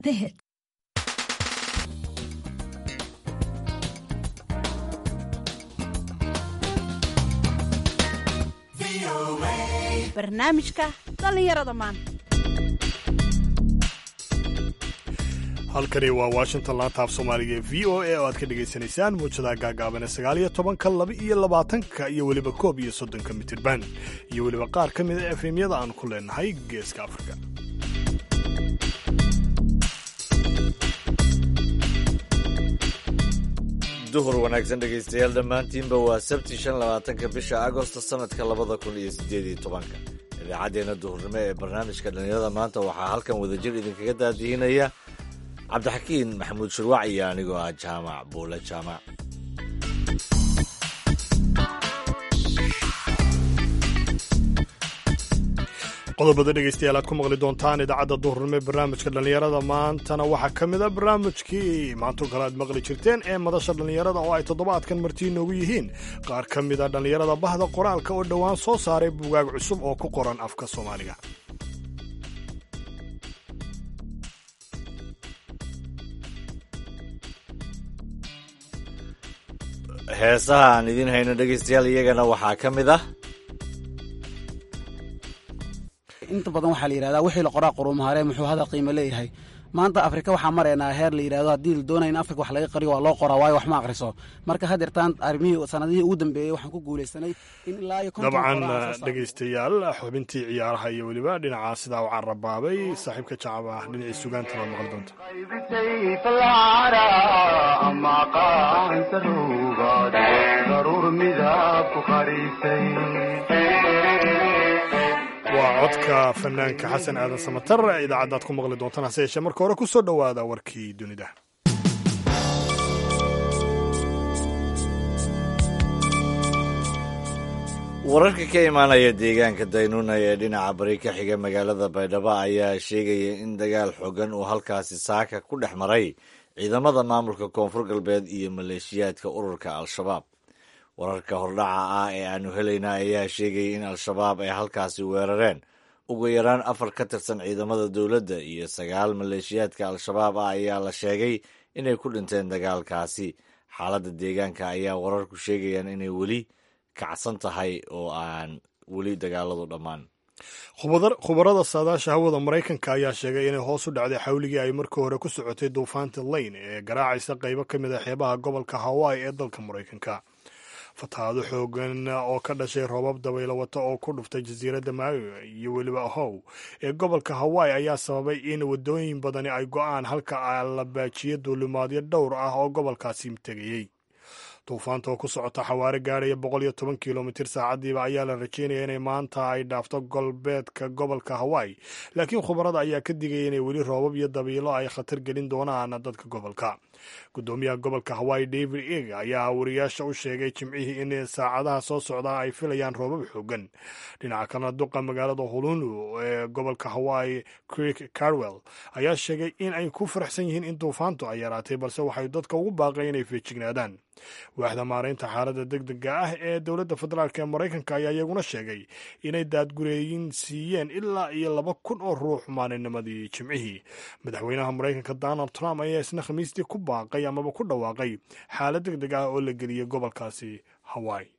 The hit. barnaamijka dhallinyarada maanta halkani waa washington laanta af soomaaliga ee v o a oo aad ka dhagaysanaysaan muujadaha gaagaaban ee sagaal iyo tobanka laba iyo labaatanka iyo weliba koob iyo soddonka mitirban iyo weliba qaar ka mid a efemyada aan ku leenahay geeska afrika duhur wanaagsan dhegaystayaal dhammaantiinba waa sabti shan labaatanka bisha agosto sanadka labada kun iyo sideed iyo tobanka idaacaddeenna duhurnimo ee barnaamijka dhallinyarada maanta waxaa halkan wadajir idinkaga daadihinaya cabdixakiin maxamuud shurwac iyo anigoo ah jaamac buule jaamac qodobada dhegaystayaal aad ku maqli doontaan idaacadda duhurnimo ee barnaamijka dhallinyarada maantana waxaa ka mid a barnaamijkii maanto kale aad maqli jirteen ee madasha dhallinyarada oo ay toddobaadkan martii noogu yihiin qaar ka mid a dhallinyarada bahda qoraalka oo dhowaan soo saaray bugaag cusub oo ku qoran afka soomaaliga heesaha aan idiin hayno dhegaystayaal iyagana waxaa ka mid ah inta badan waxaa la yidhahdaa wixii la qoraa quruumaharee muxuu hada qiimo leeyahay maanta afrika waxaa maraynaa heer la yidhahdo haddii la doonaya in afrika wax laga qariyo waa loo qoraa waayo wax ma akhriso marka hadeertaan arrimihii sanadihii ugu dambeeyey waxaan ku guulaysanay in ilaa iyo konton dabcan qoraa aan soo saarno. dhegaystayaal xubintii ciyaaraha iyo weliba dhinaca sidaa u carabaabay saaxiibka jacab ah dhinacii sugaanta baad maqli doonta waa codka fanaanka xasan aadan samatar idaacaddaad ku maqli doontaan hase yeeshee marka hore ku soo dhowaada warkii dunida wararka ka imaanaya deegaanka daynuuna ee dhinaca bari ka xiga magaalada baydhabo ayaa sheegaya in dagaal xooggan uu halkaasi saaka ku dhex maray ciidamada maamulka koonfur galbeed iyo maleeshiyaadka ururka al-shabaab wararka hordhaca ah ee aanu helayna ayaa sheegaya in al-shabaab ay halkaasi weerareen ugu yaraan afar ka tirsan ciidamada dowladda iyo sagaal maleeshiyaadka al-shabaab ah ayaa la sheegay inay ku dhinteen dagaalkaasi xaaladda deegaanka ayaa wararku sheegayaan inay weli kacsan tahay oo aan weli dagaaladu dhammaan Khubadar- khubarada saadaasha hawada maraykanka ayaa sheegay inay hoos u dhacday xawligii ay markii hore ku socotay duufaanta lane ee garaacaysa qaybo ka mid a xeebaha gobolka hawaii ee dalka maraykanka fatahaado xoogan oo ka dhashay roobab dabaylo wata oo ku dhuftay jasiiradda maui iyo weliba ahow ee gobolka hawaii ayaa sababay in wadooyin badani ay go-aan halka la baajiyo duulimaadyo dhowr ah oo gobolkaasi tegayey duufaanta oo ku socota xawaare gaadhaya boqol iyo toban kilomitir saacadiiba ayaa la rajeynaya inay maanta ay dhaafto galbeedka gobolka hawaii laakiin khubarada ayaa ka digaya inay weli roobab iyo dabiilo ay khatar gelin doonaan dadka gobolka gudoomiyaha gobolka hawaii david eg ayaa wariyaasha u sheegay jimcihii in saacadaha soo socda ay filayaan roobab xoogan dhinaca kalena duqa magaalada hululu ee gobolka hawaii creek carwell ayaa sheegay in ay ku faraxsan yihiin in duufaantu ay yaraatay balse waxay dadka ugu baaqay inay feejignaadaan waaxda maaraynta xaaladda deg dega ah ee dowladda federaalk ee maraykanka ayaa iyaguna sheegay inay daadgureeyin siiyeen ilaa iyo laba kun oo ruux maalinnimadii jimcihii madaxweynaha maraykanka donald trump ayaa isna khamiistii ku baaqay amaba ku dhawaaqay xaalad deg deg ah oo la geliyey gobolkaasi hawaii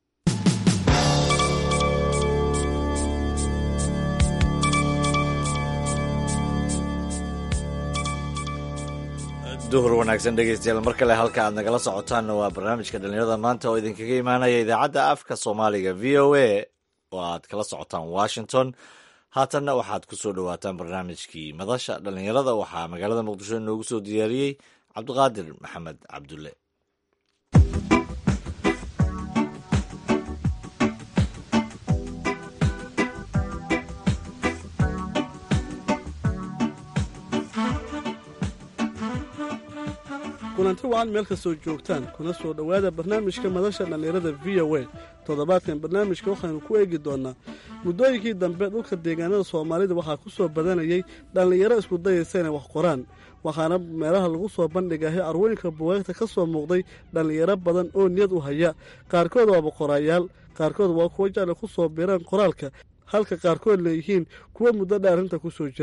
duhur wanaagsan dhegaystayaal mar kale halka aad nagala socotaanna waa barnaamijka dhallinyarada maanta oo idinkaga imaanaya idaacadda afka soomaaliga v o a oo aad kala socotaan washington haatanna waxaad ku soo dhowaataan barnaamijkii madasha dhallinyarada waxaa magaalada muqdisho inoogu soo diyaariyey cabdiqaadir maxamed cabdulle kulanti wacan meel kastoo joogtaan kuna soo dhowaada barnaamijka madasha dhallinyarada v o a toddobaadkan barnaamijka waxaynu ku eegi doonnaa muddooyinkii dambe dhulka deegaanada soomaalida waxaa ku soo badanayay dhallinyaro isku dayaysa inay wax qoraan waxaana meelaha lagu soo bandhigahay arwooyinka bugaagta ka soo muuqday dhallinyaro badan oo niyad u haya qaarkood waaba qoraayaal qaarkood waa kuwa jecla ku soo biiraan qoraalka halka qaarkood leeyihiin kuwa muddo dha arrinta ku soo jiray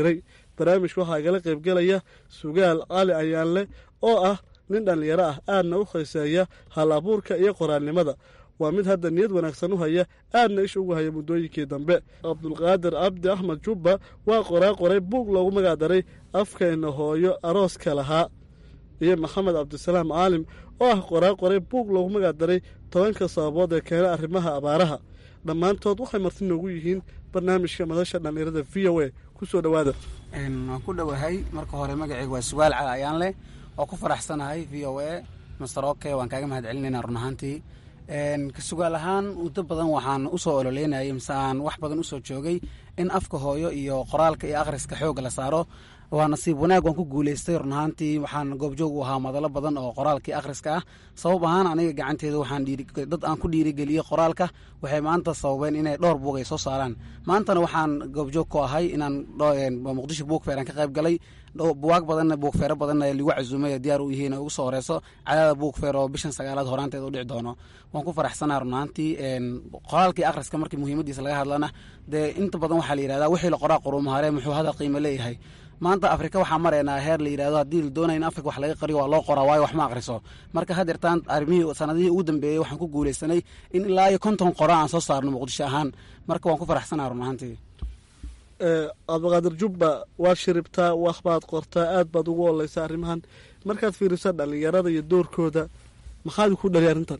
barnaamijka waxaa igala qaybgelaya sugaal cali ayaanle oo ah nin dhallinyaro ah aadna u khayseeya hal abuurka iyo qoraalnimada waa mid hadda niyad wanaagsan u haya aadna isha ugu haya muddooyinkii dambe cabdulqaadir cabdi axmed jubba waa qoraa qoray buug loogu magacdaray afkeenna hooyo arooska lahaa iyo maxamed cabdisalaam caalim oo ah qoraa qoray buug loogu magacdaray tobanka sababood ee keena arrimaha abaaraha dhammaantood waxay marti noogu yihiin barnaamijka madasha dhallinyarada v o a ku soo dhowaada waan ku dhowahay marka hore magaceyga waa sugaal cali ayaan leh oo ku faraxsanahay v o a master oke waan kaaga mahad celinaynaa run ahaantii sugaal ahaan muddo badan waxaan usoo ololeynayay mise aan wax badan usoo joogay in afka hooyo iyo qoraalka iyo akhriska xoogga la saaro waa nasiib wanaag waan ku guuleystay run ahaantii waxaan goobjoog u ahaa madalo badan oo qoraalkii akhriska ah sabab ahaan aniga gacanteeda waxaan dad aan ku dhiirigeliyey qoraalka waxay maanta sababeen inay dhowr buug ay soo saaraan maantana waxaan goobjoog ku ahay inaan muqdisho buugfeer aan ka qayb galay buwaag badanna buugfeero badanna lagu casuumay diyaar u yihiin ugu soo horeyso cadaada buugfeer oo bishan sagaalaad horaanteed u dhici doono waan ku faraxsanaa run ahaantii qoraalkii akhriska markii muhiimadiisa laga hadlana dee inta badan waxaa la yihahdaa wixii la qoraa quruumahare muxuu hadal qiimo leeyahay maanta afrika waxaa maraynaa heer la yidhahdo haddii la doonaya in afrika wax laga qariyo waa loo qoraa waayo wax ma akhriso marka hadeertaan arrimihii sanadihii ugu dambeeyey waxaan ku guuleysanay in ilaa iyo konton qora aan soo saarno muqdisho ahaan marka waan ku faraxsanaa run ahaantii cabdiqaadir jubba waad shiribtaa wax baad qortaa aad baad ugu oleysaa arrimahan markaad fiiriso dhallinyarada iyo doorkooda maxaad ku dhali arrintan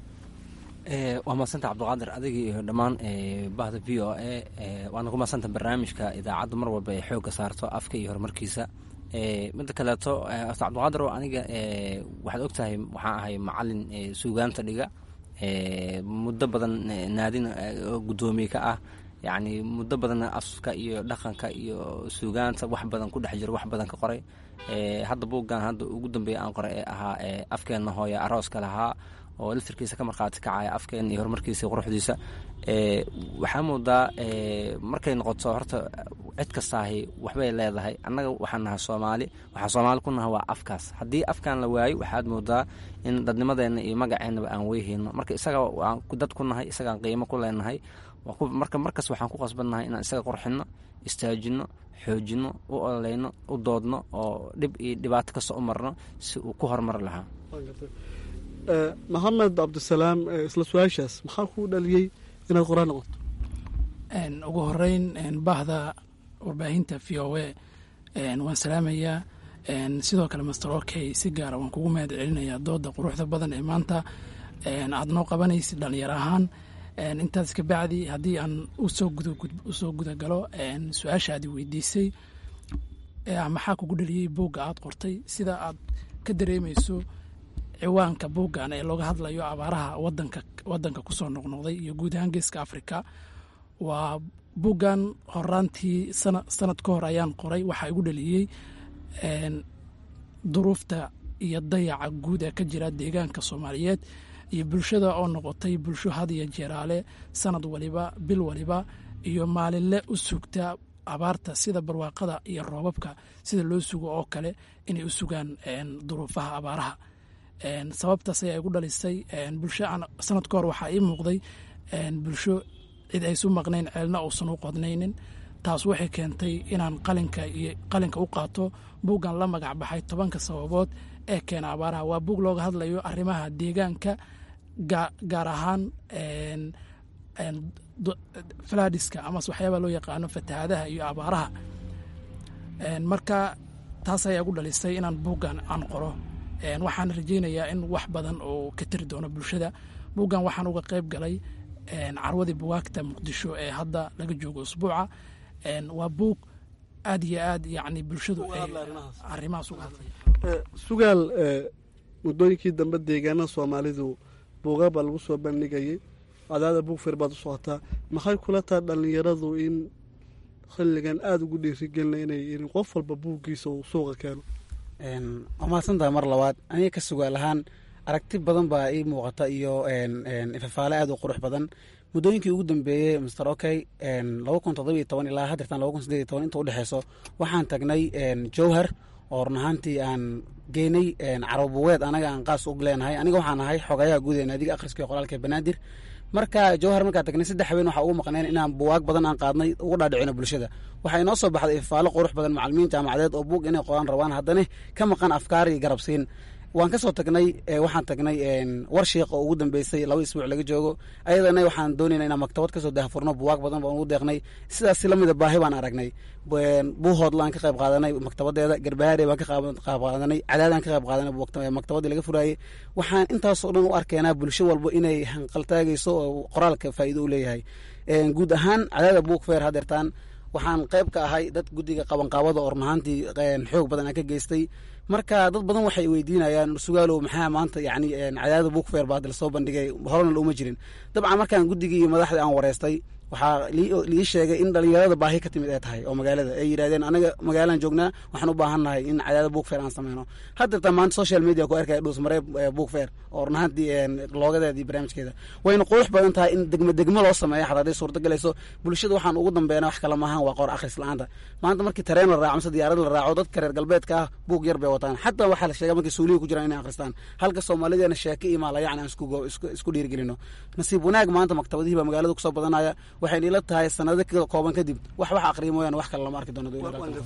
waa madsanta cabdiqaadir adigii iyo dhammaan bahda v o a waana ku madsanta barnaamijka idaacadda mar walba ay xoogga saarto afka iyo horumarkiisa midda kaleeto cabdiqaadir oo aniga waxaad ogtahay waxaan ahay macalin suugaanta dhiga muddo badan naadin guddoomiye ka ah yacni muddo badan afka iyo dhaqanka iyo suugaanta wax badan ku dhex jiro wax badan ka qoray hadda buuggan hadda ugu dambeeya aan qoray ee ahaa afkeenna hooya arooska lahaa oo laftirkiisa ka markhaati kacaya afkeen iyo horumarkiisa quruxdiisa waxaa moodaa markay noqoto horta cid kastaahi waxbay leedahay annaga waxaan nahay soomaali waxaa soomaali ku naha waa afkaas haddii afkaan la waayo waxaad moodaa in dadnimadeenna iyo magaceennaba aan weyhayno marka isaga waan dad ku nahay isagaan qiimo ku leenahay marka markas waxaan ku qasbannahay inaan isaga qorxinno istaajinno xoojinno u ololeyno u doodno oo dhib iyo dhibaato kasta u marno si uu ku horumari lahaa maxamed cabdisalaam isla su-aashaas maxaa kuu dhaliyey inaad qoraan noqoto ugu horeyn bahda warbaahinta v o a waan salaamayaa sidoo kale master okey si gaara waan kugu mahad celinayaa dooda quruxda badan ee maanta aad noo qabanaysid dhalinyaro ahaan intaas ka bacdi haddii aan usoo gudagalo su-aashaadi weydiisay maxaa kugu dhaliyey buugga aad qortay sida aad ka dareemeyso ciwaanka buuggan ee looga hadlayo abaaraha wadanka wadanka kusoo noqnoqday iyo guud ahaan geeska africa waa buuggan horaantii sana sanad ka hor ayaan qoray waxaa igu dhaliyey duruufta iyo dayaca guud ee ka jira deegaanka soomaaliyeed iyo bulshada oo noqotay bulsho had iyo jeeraale sanad waliba bil waliba iyo maalinle u sugta abaarta sida barwaaqada iyo roobabka sida loo sugo oo kale inay u sugaan duruufaha abaaraha sababtaas ayaa igu dhalisay bulsho sanad ka hor waxaa ii muuqday bulsho cid aysu maqnayn ceelna uusan u qodnaynin taas waxay keentay inaan qalinka iyo qalinka u qaato buuggan la magac baxay tobanka sababood ee keena abaaraha waa buug looga hadlayo arrimaha deegaanka gaar ahaan falaadiska amase waxyaabaa loo yaqaano fatahaadaha iyo abaaraha marka taas ayaa igu dhalisay inaan buuggan aan qoro waxaan rajeynayaa in wax badan oo ka tiri doono bulshada buuggan waxaan uga qayb galay carwadii buwaagta muqdisho ee hadda laga joogo usbuuca waa buug aad iyo aad yani bulshadu arrimahaas uga hadlaya sugaal muddooyinkii dambe deegaanada soomaalidu buuga baa lagu soo bandhigayay cadaada buug fir baad u socotaa maxay kula taha dhallinyaradu in xilligan aada ugu dhiirigelina inay in qof walba buuggiisa uu suuqa keeno waa mahadsantaha mar labaad aniga ka sugaal ahaan aragti badan baa ii muuqata iyo ifafaale aad u qurux badan muddooyinkii ugu dambeeyey master okey laba kun toddobiyo toban ilaa hadeertan laba kun sideed iyo toban inta udhexeyso waxaan tagnay jowhar oo run ahaantii aan geynay carabuweed anaga aan qaas u leenahay aniga waxaan ahay xogayaha guud ee naadiga akhriska iyo qoraalka banaadir marka jawhar markaa tagnay saddex habeen waxaa ugu maqneen inaan buwaag badan aan qaadnay ugu dhaadhicino bulshada waxaa inoo soo baxday ifaalo qurux badan macalimiin jaamacadeed oo buug inay qoraan rabaan haddana ka maqan afkaar iyo garabsiin waan kasoo tagnay waxaan tagnay war shiiq oo ugu dambeysay laba isbuuc laga joogo ayadana waxaan doonayna inaan maktabad kasoo dahfurno buwaag badan baan ugu deeqnay sidaas lamida baahi baan aragnay buuhoodlaan ka qayb qaadanay maktabadeeda garbahaare baan ka qayb qaadanay cadaadaan ka qayb qaadanay maktabadii laga furaayey waxaan intaasoo dhan u arkeenaa bulsho walba inay hanqaltaagayso oo qoraalka faa'iido u leeyahay guud ahaan cadaada buug feer hadeertaan waxaan qayb ka ahay dad guddiga qabanqaabada oo runahaantii xoog badan aan ka geystay marka dad badan waxay weydiinayaan sugaalow maxaa maanta yani cadaada buug feer baa dal soo bandhigay horena looma jirin dabcan markaan guddigii iyo madaxdii aan wareystay waxaa lii sheegay in dhalinyarada baahi ka timid ay tahay oo magaalada ay yidhahdeen anaga magaalaan joognaa waxaan u baahan nahay in cadaada buug feer aan sameyno haddeerta maanta social media ku arkaya dhuusmaree buug feer oo runahaantii loogadeedii barnaamijkeeda wayna qurux badan tahay in degmo degmo loo sameeya xataa haday suurta galayso bulshada waxaan ugu dambeynaa wax kale maahan waa qor akhris la-aanta maanta markii tareen la raaco mise diyaarad la raaco dadka reer galbeedka ah buug yar bay wataan xataa waxaa la sheega markii suulihi ku jiraan inay akhristaan halka soomaalideena sheeke iyo maalayacni aan isku dhiirigelino nasiib wanaag maanta maktabadihii baa magaalada kusoo badanaya waxayna ila tahay sanado kooban kadib wax wax aqriya mooyaane wax kale lama arki doono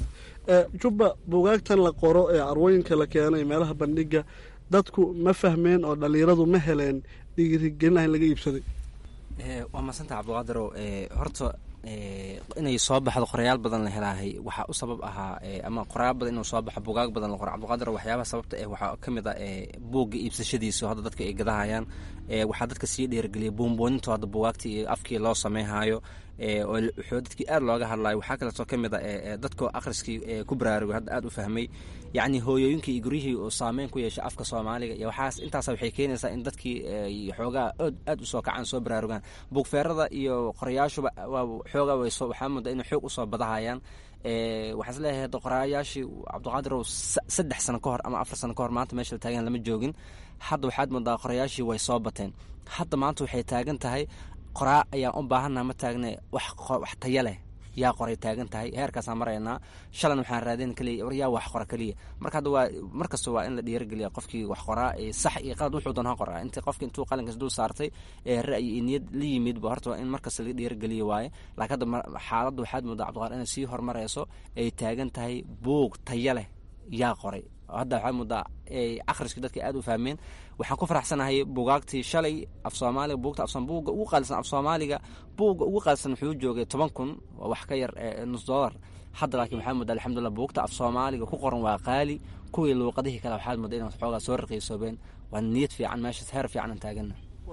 jubba buugaagtan la qoro ee arwooyinka la keenay meelaha bandhiga dadku ma fahmeen oo dhalinyaradu ma heleen dhiirigelin ah in laga iibsaday waa maasanta cabdiqaadirow horta inay soo baxdo qorayaal badan la helaahay waxaa u sabab ahaa ama qorayaal badan inuu soo baxo bugaag badan la qoro cabdiqaadir waxyaabaha sababta eh waxaa ka mid a buugga iibsashadiisa hadda dadka ay gadahayaan waxaa dadka sii dhiirigeliya buunbuuninto hadda bugaagtii iyo afkii loo sameynhayo oo wuxuu dadkii aad looga hadlayo waxaa kaleetoo ka mid a dadkoo akhriskii ku baraarugay hadda aad u fahmay yacni hooyooyinkii iyo guryihii uu saameyn ku yeeshay afka soomaaliga iyo waxaas intaas waxay keenaysaa in dadkii xoogaa ood aad usoo kacaan soo baraarugaan buugfeerada iyo qorayaashuba xoogaa waxaa moodaa inay xoog usoo badahayaan waxaan is leeyahay hadda qoraayaashii cabdiqaadirow saddex sano ka hor ama afar sano ka hor maanta meesha la taagan lama joogin hadda waxaad moodaa qorayaashii way soo bateen hadda maanta waxay taagan tahay qoraa ayaan u baahannaha ma taagne wax taya leh yaa qoray taagan tahay heerkaasaan maraynaa shalan waxaan raadin kaliya war yaa wax qora kaliya marka hadda waa markasta waa in la dhiirigeliya qofkii wax qoraa sax iyo qalad wuxuu doon ha qoraa intii qofki intuu qalinkaas dul saartay ee ra'yi iyo niyad la yimidba horta waa in markasta laga dhiirigeliya waaye laakiin hadda xaaladda waxaad moodaa cabdiqaar inay sii horumarayso ay taagan tahay buug taya leh yaa qoray hadda waxaa moodaa akhriskii dadka aad u fahmeen waxaan ku faraxsanahay bugaagtii shalay af soomaaliga buugta buugga ugu qaalisan af soomaaliga buugga ugu qaalisan wuxuu joogay toban kun waa wax ka yar nus dollar hadda laakiin waxaa moodaa alxamdulillah buugta af soomaaliga ku qoran waa qaali kuwii luuqadihii kale waxaad moodaa inaan xoogaa soo raqiisoobeen waa niyad fiican meeshaas heer fiican aan taagana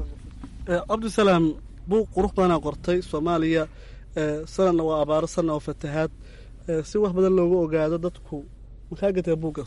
cabdisalaam buug qurux badanaa qortay soomaaliya sanadna waa abaaro sanna waa fatahaad si wax badan loogu ogaado dadku makaa gataa buuggaas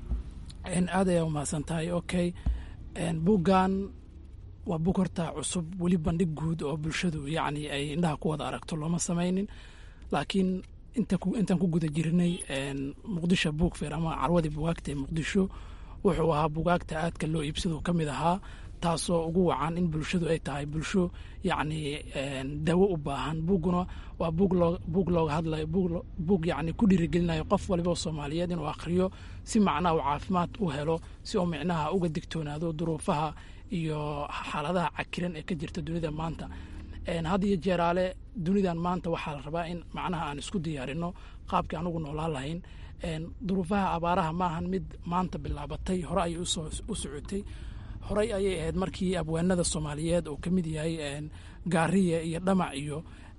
aad ayaa umahadsan tahay okay buuggan waa buug horta cusub weli bandhig guud oo bulshadu yacni ay indhaha ku wada aragto looma samaynin laakiin intaan ku guda jirnay muqdisho buug feer ama carwadii bugaagta ee muqdisho wuxuu ahaa bugaagta aadka loo iibsado ka mid ahaa taasoo ugu wacan in bulshadu ay tahay bulsho yacni dawo u baahan buugguna waa buug loo buug looga hadlayo buug yacni ku dhiirigelinayo qof waliba oo soomaaliyeed inuu akhriyo si macnaha uu caafimaad u helo si uu micnaha uga digtoonaado duruufaha iyo xaaladaha cakiran ee ka jirta dunida maanta had iyo jeeraale dunidan maanta waxaa la rabaa in macnaha aan isku diyaarino qaabkii anugu noolaan lahayn duruufaha abaaraha maahan mid maanta bilaabatay hore ayay u socotay horey ayay ahayd markii abwaanada soomaaliyeed oo ka mid yahay gaariye iyo dhamac iyo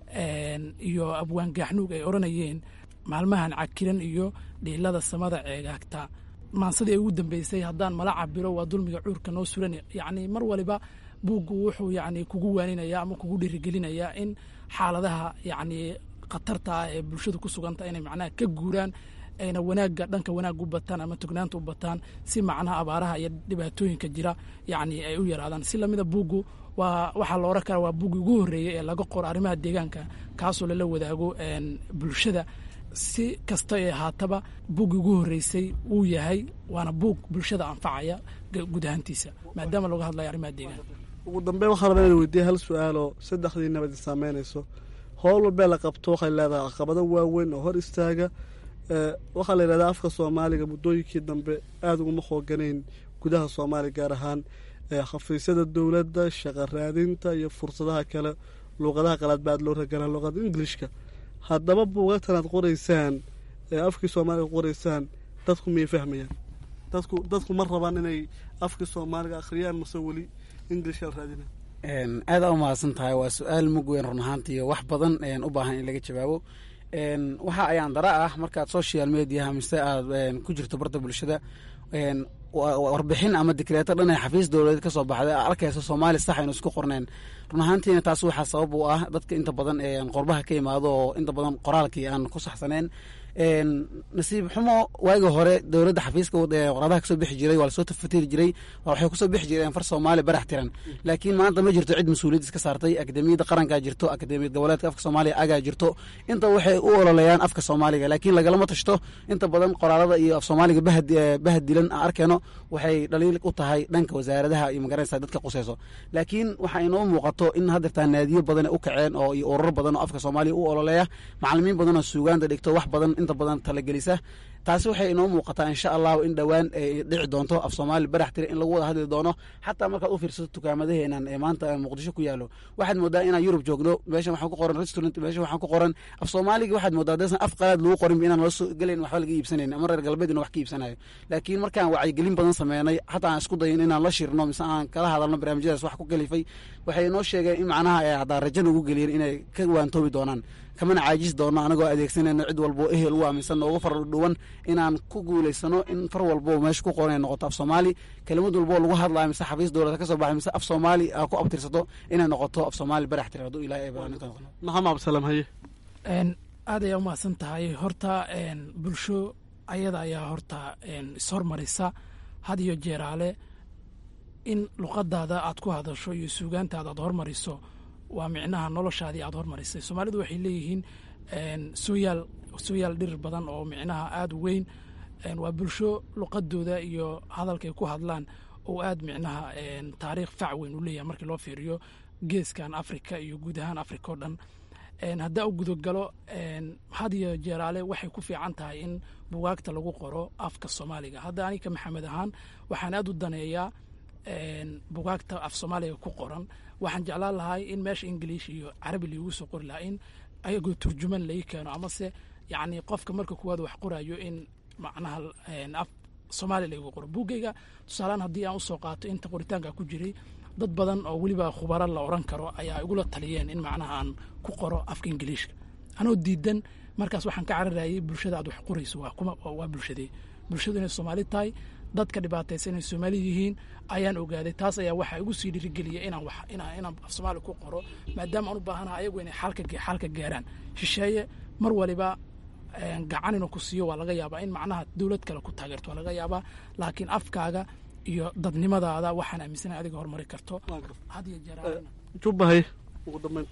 iyo abwaan gaaxnuug ay odhanayeen maalmahan cakiran iyo dhiilada samada ceegaagta maansadii ay ugu dambeysay haddaan mala cabiro waa dulmiga cuurka noo suran yacni mar waliba buuggu wuxuu yacni kugu waaninaya ama kugu dhiirigelinayaa in xaaladaha yacni khatarta ah ee bulshadu ku suganta inay macnaha ka guuraan ayna wanaagga dhanka wanaag u bataan ama tugnaanta u bataan si macnaha abaaraha iyo dhibaatooyinka jira yacni ay u yaraadaan si lamida buuggu waa waxaa la oran karaa waa buuggi ugu horreeyey ee laga qoro arrimaha deegaanka kaasoo lala wadaago bulshada si kasta ee haataba buuggii ugu horreysay uu yahay waana buug bulshada anfacaya guud ahaantiisa maadaama laga hadlayo arrimaha deegaanka ugu dambeyn waxaa rabaa ina weydiiya hal su-aaloo saddexdii nabad saameynayso howl walbee la qabto waxay leedahay caqabado waaweyn oo hor istaaga waxaa la yidhahdaa afka soomaaliga muddooyinkii dambe aada uguma xooganayn gudaha soomaaliya gaar ahaan xafiisyada dowladda shaqa raadinta iyo fursadaha kale luuqadaha qalaad ba aad loo raganaa luuqada ingilishka haddaba buugagtan aad qoraysaan ee afkii soomaaliga qoraysaan dadku miyay fahmayaan dadku dadku ma rabaan inay afkii soomaaliga akhriyaan mase weli ingilish la raadina aada u mahadsan tahay waa su-aal mug weyn run ahaantii wax badan u baahan in laga jawaabo waxa ayaan dara ah markaad social mediaha mise aad ku jirto barta bulshada warbixin ama dikreeto dhan ee xafiis dowladeed kasoo baxday arkaysa soomaali sax aynu isku qorneen run ahaantiina taas waxaa sabab u ah dadka inta badan qorbaha ka yimaado oo inta badan qoraalkii aan ku saxsaneen nasiib xumo waagi hore dowladda xafiiska qoradaha kasoo bixi jiray waa lasoo tafatiri jiray waxay kusoo bixi jireen far soomaali barax tiran laakiin maanta ma jirto cid mas-uuliyad iska saartay akademiyadda qarankaa jirto akademiyad goboleedka afka soomaaliya agaa jirto inta waxay u ololeeyaan afka soomaaliga laakiin lagalama tashto inta badan qoraalada iyo af soomaaliga bahad dilan aan arkeyno waxay dhaliil u tahay dhanka wasaaradaha iyo magaranaysa dadka quseyso laakiin waxaa inoo muuqato in haddeertaa naadiyo badan u kaceen oo iyo ururo badan oo afka soomaaliya u ololeeya macalimiin badan oo suugaanta dhigto wax badan inta badan talagelisa taasi waxay inoo muuqataa insha allahu in dhowaan ay dhici doonto af soomaali barax tira in lagu wada hadli doono xataa markaad u fiirsato tukaamadaheenan ee maanta muqdisho ku yaalo waxaad moodaa inaan yurub joogno meeshan waxaan ku qoran restaurant meeshan waxaan ku qoran af soomaaliga waxaad moodaa deesan af qalaad lagu qorin inaan loo soo gelayn waxba laga iibsanayn ama reer galbeedina wax ka iibsanayo laakiin markaan wacyigelin badan sameynay xataa aan isku dayin inaan la shirno mise aan kala hadalno barnaamijyadaas wax ku kalifay waxay inoo sheegeen in macnaha haddaa rajo nagu geliyeen inay ka waantoobi doonaan kamana caajis doono anagoo adeegsanayno cid walbo ehel u aaminsan noogu far dhuwan inaan ku guulaysano in far walbo meesha ku qoran ay noqoto af soomaali kelimad walbo lagu hadlayo mise xafiis dowlada ka soo baxay mise af soomaali aa ku abtirsato inay noqoto af soomaali barax tira hadduu ilaahay ay baraaninta noqono maxamed cabdisalaam haye aad ayaa umahadsan tahay horta bulsho ayada ayaa horta ishormarisa had iyo jeeraale in luqadaada aad ku hadasho iyo suugaantaada aad hormariso waa micnaha noloshaadii aad hormarisay soomaalidu waxay leeyihiin sooyaal sooyaal dhir badan oo micnaha aada u weyn waa bulsho luqadooda iyo hadalkay ku hadlaan oo aad micnaha taariikh fac weyn u leeyahay markii loo fiiriyo geeskan africa iyo guud ahaan africa oo dhan haddaa u gudogalo had iyo jeeraale waxay ku fiican tahay in bugaagta lagu qoro afka soomaaliga hadda anika maxamed ahaan waxaan aad u daneeyaa bugaagta af soomaaliga ku qoran waxaan jeclaan lahay in meesha ingiliish iyo carabi liigu soo qori lahaa in ayagoo turjuman lai keeno amase yacni qofka marka kuwaad wax qorayo in macnaha af soomaaliya laigu qoro buggeyga tusaalaan haddii aan usoo qaato inta qoritaanka ku jiray dad badan oo weliba khubaro la oran karo ayaa igula taliyeen in macnaha aan ku qoro afka ingiliishka anoo diidan markaas waxaan ka cararayay bulshada aad wax qorayso waa bulshadee bulshadu inay soomaali tahay dadka dhibaataysa inay soomaali yihiin ayaan ogaaday taas ayaa waxaa igu sii dhiirigeliya inaan wax inaan inaan af soomaali ku qoro maadaama aan u baahanaha ayagu inay xalka xalka gaaraan shisheeye mar waliba gacan inuu ku siiyo waa laga yaabaa in macnaha dowlad kale ku taageerto waa laga yaabaa laakiin afkaaga iyo dadnimadaada waxaan aaminsanahay adiga horumari karto had iyo jeer jubbahay ugu dambeyn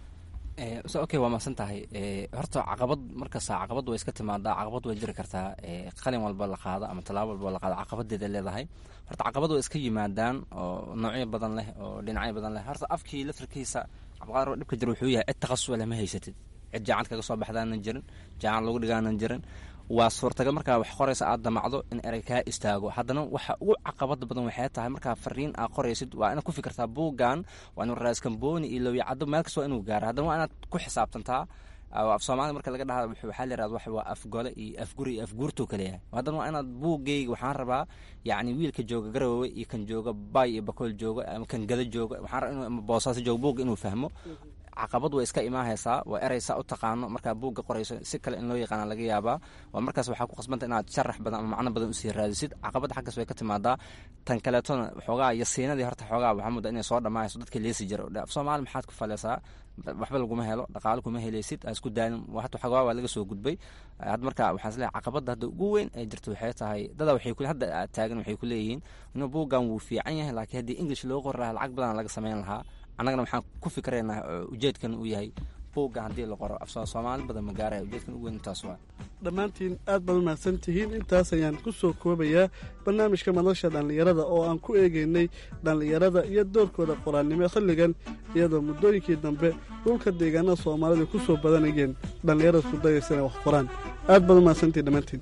so okay waa mahadsan tahay horta caqabad markasta caqabad way iska timaadaa caqabad way jiri kartaa qalin walba la qaado ama tallaabo walba la qaado caqabadeeda leedahay horta caqabad way iska yimaadaan oo noocyo badan leh oo dhinacyo badan leh horta afkii laftarkiisa cabqaar dhibka jira wuxuu yahay cid takhasus leh ma haysatid cid jaacad kaga soo baxdaanan jirin jaacad lagu dhigaanan jirin waa suurtagal markaa wax qoraysa aad damacdo in erey kaa istaago haddana waxa ugu caqabada badan waxay tahay markaa fariin aad qoraysid waa inaad ku fikirtaa buuggan waa inuu raaskambooni iyo lowyacado meel kasta waa inuu gaaro haddana waa inaad ku xisaabtantaa af soomaalida marka laga dhaha waxaa la yirahda waxa waa afgole iyo afguri iyo afguurtuu kale yahay haddana waa inaad buuggeyga waxaan rabaa yacni wiilka jooga garowe iyo kan jooga bay iyo bakool jooga ama kan gada jooga waxaan rabaa inuu boosaasi jooga buugga inuu fahmo caqabad way iska imaahaysaa waa ereysaa u taqaano markaa buugga qorayso si kale in loo yaqaana laga yaabaa waa markaas waxaa ku qasbanta inaad sharax badan ama macno badan usii raadisid caqabadda xaggaas way ka timaadaa tan kaleetona xoogaa yasiinadii horta xoogaa waxaa mudda inay soo dhammaayso dadka leesi jira af soomaali maxaad ku faleysaa waxba laguma helo dhaqaalo kuma helaysid aa isku daalin hata xoogaa waa laga soo gudbay had marka waxaan isleeyahay caqabadda hadda ugu weyn ee jirta waxay tahay dada waxay ku hadda aad taagan waxay ku leeyihiin inuu buuggan wuu fiican yahay laakiin haddii english loo qori lahaa lacag badan laga samayn lahaa annagana waxaan ku fikiraynaa ujeedkan uu yahay buugga haddii la qoro af soomaali badan ma gaaraya ujeedkan ugu weyn intaas waa dhammaantiin aad baad umahadsan tihiin intaas ayaan ku soo koobayaa barnaamijka madasha dhallinyarada oo aan ku eegaynay dhallinyarada iyo doorkooda qoraalnimo xilligan iyadoo muddooyinkii dambe dhulka deegaanada soomaalida ku soo badanayeen dhallinyarada isku dayaysa inay wax qoraan aad baad umahadsantihin dhammaantiin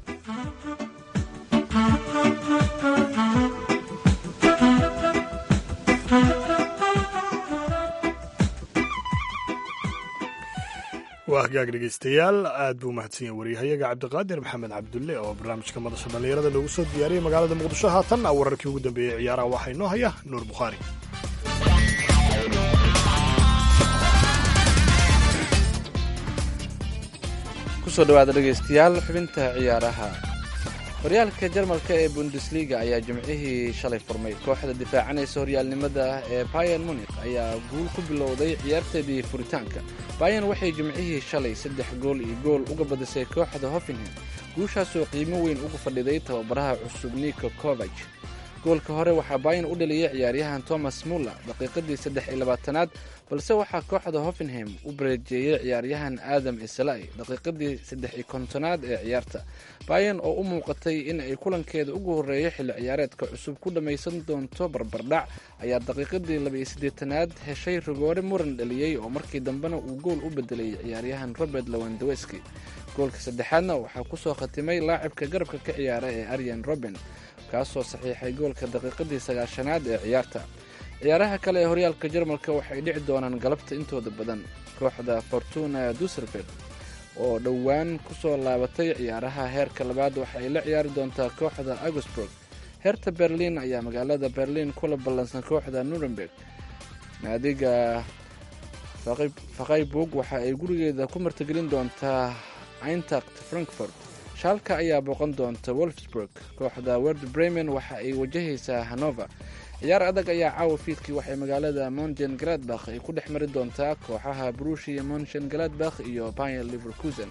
hagaag dhegeystayaal aad buu mahadsan yahay waryahayaga cabdiqaadir maxamed cabdulle oo barnaamijka madasha dhallinyarada noogu soo diyaariyay magaalada muqdisho haatanna wararkii ugu dambeeyey ciyaaraha waxaa inoo haya nuur bukhaari kusoo dhawaada dhegaystayaal xubinta ciyaaraha horyaalka jarmalka ee bundesliga ayaa jimcihii shalay furmay kooxda difaacanaysa horyaalnimada ee bayan munik ayaa guul ku bilowday ciyaarteedii furitaanka bayan waxay jimcihii shalay saddex gool iyo gool uga badisay kooxda hoffenham guushaasoo qiimo weyn uga fadhiday tababaraha cusub niko kovaj goolka hore waxaa bayan u dhaliyay ciyaaryahan thomas muller daqiiqadii saddex iyo labaatanaad balse waxaa kooxda hoffenham u bareejeeyey ciyaaryahan aadam islai daqiiqadii saddex iyo kontonaad ee ciyaarta bayan oo u muuqatay in ay kulankeeda ugu horreeya xilli ciyaareedka cusub ku dhammaysan doonto barbardhac ayaa daqiiqadii laba-iyo siddeetanaad heshay rigoore muran dhaliyey oo markii dambena uu gool u bedelay ciyaaryahan robert lawandaweski goolka saddexaadna waxaa kusoo khatimay laacibka garabka ka ciyaara ee aryan roben kaasoo saxiixay goolka daqiiqadii sagaashanaad ee ciyaarta ciyaaraha kale ee horyaalka jarmalka waxay dhici doonaan galabta intooda badan kooxda fortuna duserberg oo dhowaan kusoo laabatay ciyaaraha heerka labaad waxa ay la ciyaari doontaa kooxda augusburg heerta berlin ayaa magaalada berlin kula ballansan kooxda nuremberg naadiga fakayburg waxa ay gurigeeda ku martigelin doontaa eintacht frankfort shaalka ayaa booqan doonta wolfsburg kooxda werd bremen waxa ay wajahaysaa hanover ciyaar adag ayaa caawa fiidkii waxay magaalada mongen galadbakh ay ku dhex mari doontaa kooxaha brushia monchen galadbakh iyo bayer liverkusen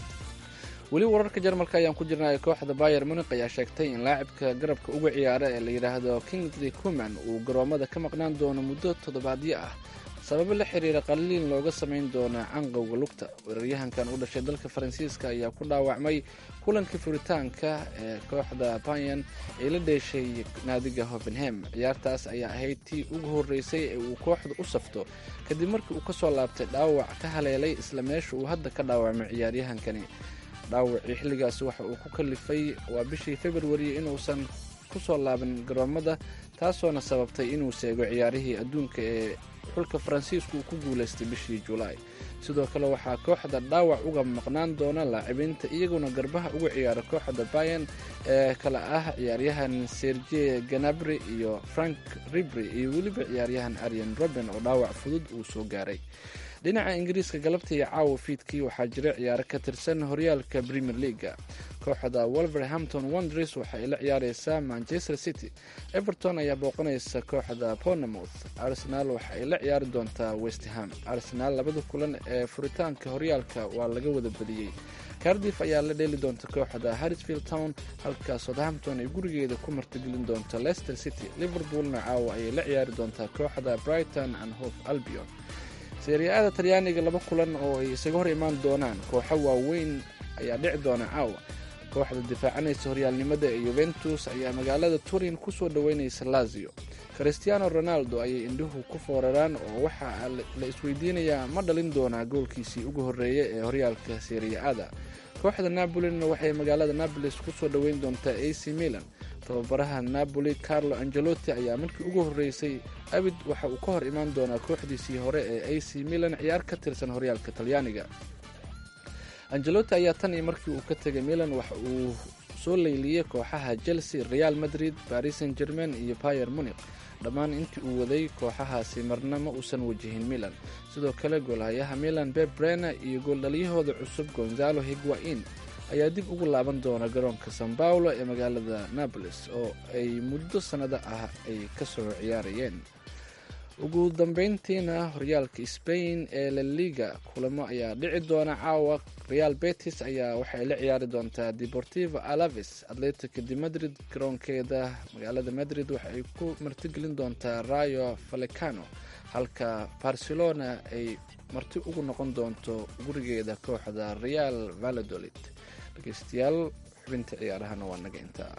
weli wararka jarmalka ayaan ku jirnay kooxda bayer munik ayaa sheegtay in laacibka garabka uga ciyaara ee la yidhaahdo kingsley kuman uu garoomada ka maqnaan doono muddo toddobaadyo ah sababo la xiriira qaliin looga samayn doona canqowga lugta weeraryahankan u dhashay dalka faransiiska ayaa ku dhaawacmay kulankii furitaanka ee kooxda bayan ee la dheeshay naadiga hovenham ciyaartaas ayaa ahayd tii ugu horreysay ee uu kooxda u safto kadib markii uu kasoo laabtay dhaawac ka haleelay isla meesha uu hadda ka dhaawacmay ciyaaryahankani dhaawacii xilligaas waxa uu ku kalifay waa bishii februari inuusan kusoo laaban garoomada taasoona sababtay inuu seego ciyaarihii adduunka ee xulka faransiisku uu ku guulaystay bishii julaay sidoo kale waxaa kooxda dhaawac uga maqnaan doona laacibiinta iyaguna garbaha uga ciyaara kooxda bayan ee kale ah ciyaaryahan serge ganabri iyo frank ribri iyo weliba ciyaaryahan aryan roben oo dhaawac fudud uu soo gaaray dhinaca ingiriiska galabta iyo caawa fiidkii waxaa jira ciyaaro ka tirsan horyaalka premier leaga kooxda wolverhampton wonders waxa ay la ciyaareysaa manchester city everton ayaa booqanaysa kooxda ponamouth arsenal waxa ay la ciyaari doontaa westham arsenal labada kulan ee furitaanka horyaalka waa laga wada badiyey cardiff ayaa la dheeli doonta kooxda harrisfield town halka southampton ay gurigeeda ku martigelin doonta leicester city liverpoolna caawa ayay la ciyaari doontaa kooxda brighton and hof albion seeriya-ada talyaaniga laba kulan oo ay isaga hor imaan doonaan kooxo waaweyn ayaa dhici doona caawa kooxda difaacanaysa horyaalnimada ee yuventus ayaa magaalada turin kusoo dhoweynaysa lazio christiano ronaldo ayay indhuhu ku fooraraan oo waxaa la isweydiinayaa ma dhalin doonaa goolkiisii ugu horreeya ee horyaalka seeriya-ada kooxda napolina waxay magaalada nabolis kusoo dhoweyn doontaa a c milan tababaraha napoli carlo angelotti ayaa markii ugu horreysay abid waxa uu ka hor imaan doonaa kooxdiisii hore ee a c milan ciyaar ka tirsan horyaalka talyaaniga angelotti ayaa tan iyo markii uu ka tegay milan waxa uu soo leyliyey kooxaha chelsea real madrid paris saint germain iyo bayer munik dhammaan intii uu waday kooxahaasi marna ma uusan wajihin milan sidoo kale goolhayaha milan beb brena iyo gooldhaliyahooda cusub gonzalo higuain ayaa dib ugu laaban doona garoonka san paulo ee magaalada nabolis oo ay muddo sannado ah ay ka soo ciyaarayeen ugu dambeyntiina horyaalka spain ee la liga kulamo ayaa dhici doona caawa real betis ayaa waxay la ciyaari doontaa deportivo alaves atletica de madrid garoonkeeda magaalada madrid waxa ay ku martigelin doontaa rayo falecano halka barcelona ay marti ugu noqon doonto gurigeeda kooxda real valladolid dhegeystayaal xubinta ciyaarahana waa naga intaa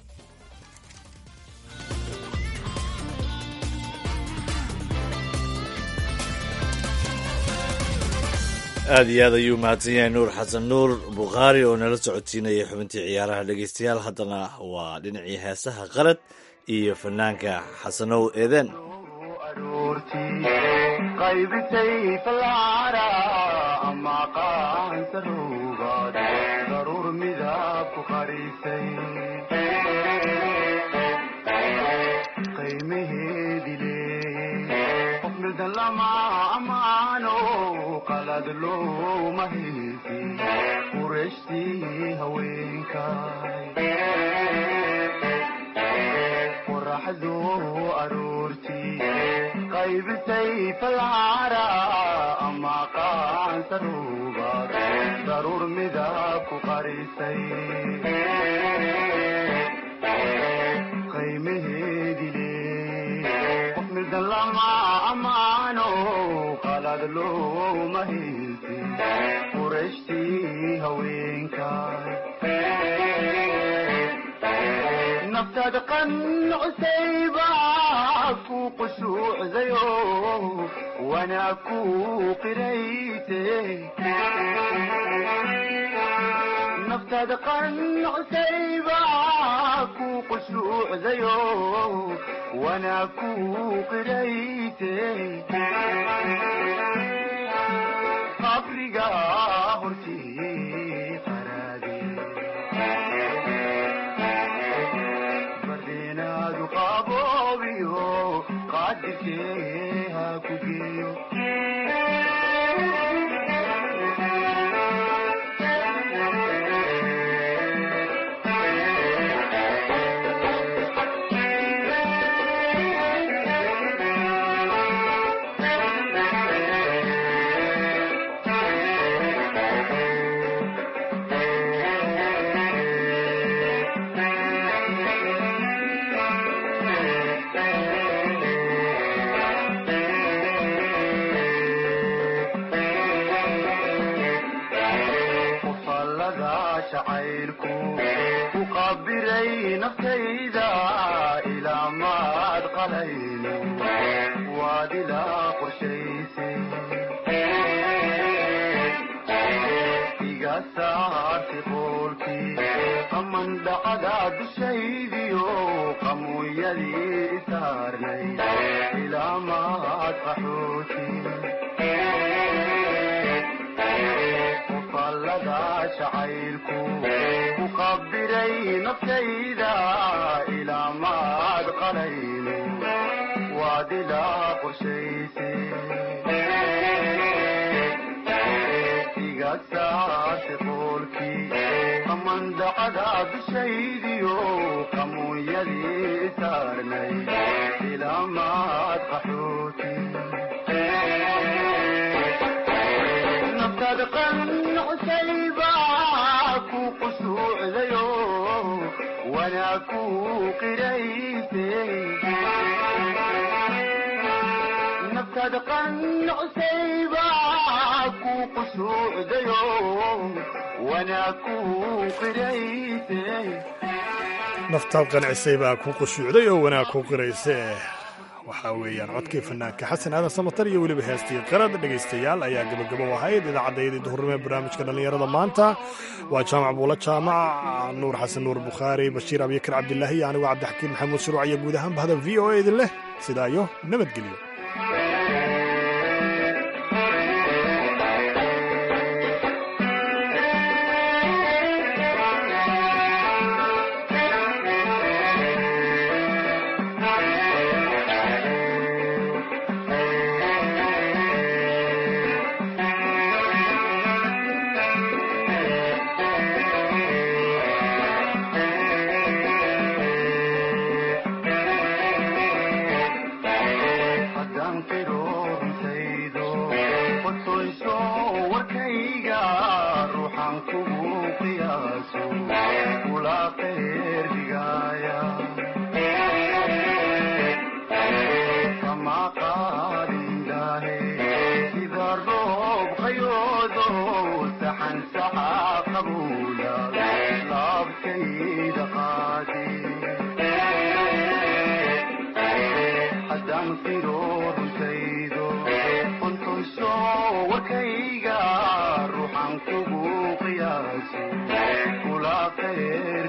aada iyo aad ayuu mahadsan yahay nuur xasan nuur bukhaari oo nala socodsiinaya xubintii ciyaaraha dhegeystayaal haddana waa dhinacii heesaha qalad iyo fanaanka xasanow eeden qaybisay falcara ama qaansa roogaad daruur midab ku qarisay qiimaheedi leeyey qof mildan lama amaano qalad looma heesi qurashtii haweenkay qoraxdu aroortii qaybisay falcara ama qaansa roogaad daruur midab ku qarisay qiimaheedi leey qof mildan lama amaano qalad looma heesi qurashtii haweenkay naftaad qanucsayba ku qushuucdayo wanaa ku qirayte naftaad qanucsayba ku qushuucdayo wanaa ku qirayte qabriga hortii qaraade bardenaadu qaboobiyo qaadirkee ha ku geeyo qofallada jacaylku ku qabiray naftayda ilaa maad qalayno waad ilaa qorshaysay iga saartay qoolkii qaman dhacda dushaydiyo qamuuyadii isaarnay ilaa maad qaxooti qofallada jacaylku ku qabiray naftayda ilaa maad qalayno waad ilaa qorshaysay iga saartay qoolkii qamandacada dushaydiyo qamuunyadii saarnay ilaa maad qaxooti naftaad qanucsayba ku qushuucdayo wanaa ku qirayse naftaad qanucsayba ku qushuucdayo wanaa ku qirayse naftaad qancisay baa ku qushuucday oo wanaag ku qirayse waxaa weeyaan codkii fanaanka xasan aadan samatar iyo weliba heestii qarad dhegaystayaal ayaa gabagabo ahayd idaacaddaydii duhurnimo ee barnaamijka dhallinyarada maanta waa jaamac buula jaamac nuur xasan nuur bukhaari bashiir abyakar cabdilaahi iyo anigu cabdixakiin maxamuud shuruuc iyo guud ahaan bahda v o a idin leh sidaa iyo nabadgelyo haddaan qiro runtaydo qotoyso warkayga ruuxan kugu qiyaaso kula qeyr dhigaaya kama qaadindaahe sida roob qayoodo saxan saxa qabuula laabkayda qaadi haddaan qiro runtaydo qontosho warkayga ruuxan kugu qiyaaso kula qeyr